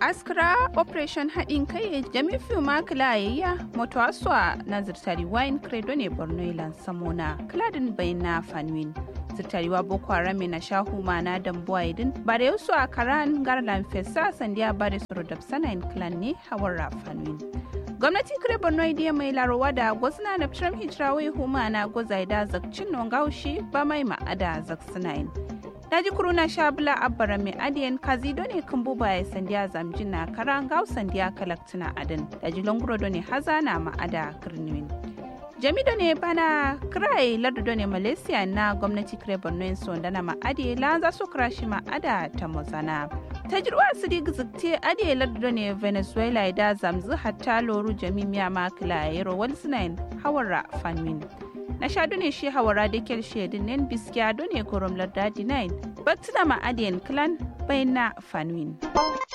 askra operation haɗin kai jami fiu ma kilayayya moto aswa na zirtari wine credo ne borno ilan samona kladin bai na fanwin zirtariwa boko haram na shahu ma na dambuwa idin ba da yusu a karan garlan fesa sandiya ba da suru da sanayin clan ne hawar rafanwin gwamnati kire borno idiya mai larowa da gwazna na tram hijrawai huma na gwazaida zakcin nongaushi ba mai ma'ada zaksinayin daji kuruna shabula abbara mai adiyan kazido ne kan buba ya sandiya zamjin na karan gau sandiya kalaktina adin daji longuro ne haza na ma'ada kirniwin jamido ne bana kirai lardo ne malaysia na gwamnati kire borno yin sonda na ma'adi la za su krashi ma'ada ta mozana tajirwa su di gizikte adi lardo ne venezuela da zamzu hatta loru jami miya makila yaro walsinain hawara fanmin na sha ne shi hawara da kyar shedin nen biskiya ne korom lardadi 9 baktina ma adiyan clan bayan na fanwin.